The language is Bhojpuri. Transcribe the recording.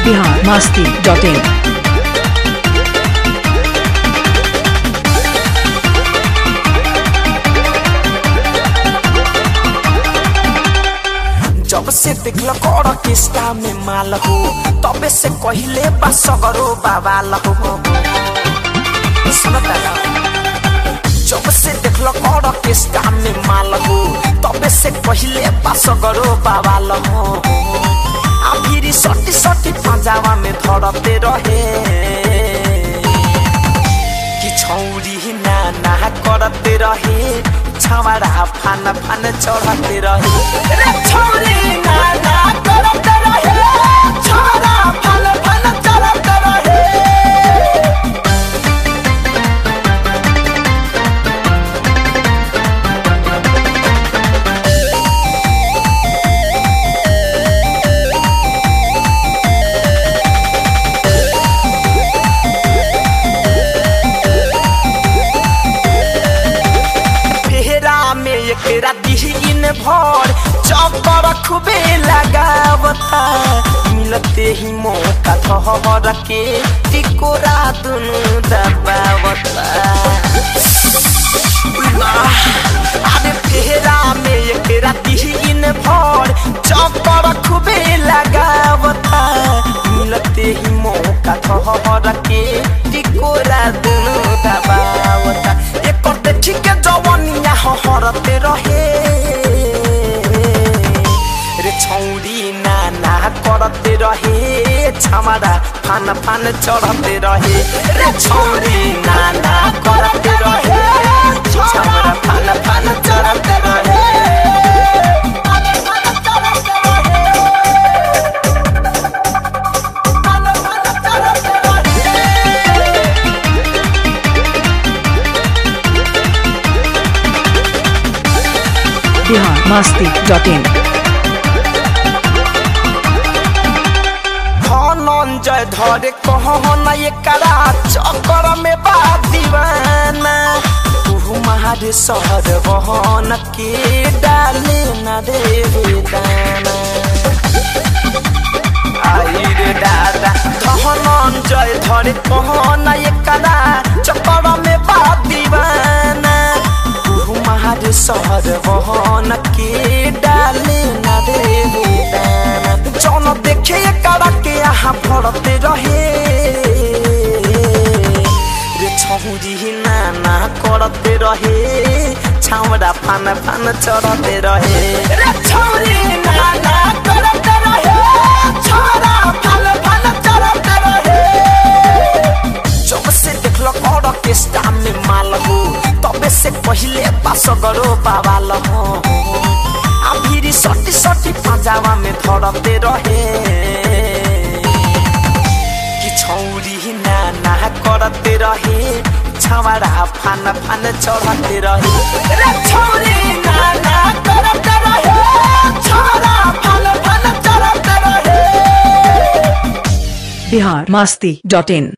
बिहार मस्ती डॉट इन जब से देखल कर किस्ता में माल हो तबे से कहिले बा सगरो बाबाल हो सुनता ना? जब से देखल कर किस्ता में माल हो तबे से कहिले बा सगरो बाबाल हो आ फिर सटी सटी पंजावा में धरते रहे कि छौरी ना ना करते रहे छावड़ा फान फान चढ़ते रहे रे छौरी ना ना करते रहे छावड़ा फान फान चढ़ते रहे फेरा में एकरा दिन भर चक्कर खूबे लगावता मिलते ही मौका धर के टिकोरा दुनु दबावता अरे फेरा में एकरा दिन भर चक्कर खूबे लगावता मिलते ही मौका धर के टिकोरा दुनु दबावता एकर देखी के जवनिया हरते रहे रे छौरी ना ना करते रहे छमारा फान फान चढ़ते रहे रे छौरी ना ना करते रहे छमारा फान फान चढ़ते रहे बिहार मस्ती डॉट इन धनंजय धरे कहना एकरा चक्कर में बा दीवाना तू महारे शहर बहन के डाले न रे दाना आई रे दादा धनंजय धरे कहना एकरा चक्कर में बा दीवाना तू महारे शहर बहन के डाले न रे दाना जौन देखे एकरा के यहाँ फड़ते रहे रे छौरी नाना करते रहे छावड़ा फान फान चढ़ते रहे रे छौरी नाना करते रहे छौड़ा फान फान चढ़ते रहे जब से देखल कर केस्टा में माल हो तबे से पहिले पास गरो बाबाल हो आ फिर सटी सटी पंजावा में धरते रहे कि छौरी ना ना करते रहे छावड़ा फान फान चढ़ते रहे रे छौरी ना ना करते रहे छौड़ा फान फान चढ़ते रहे बिहार मस्ती डॉट इन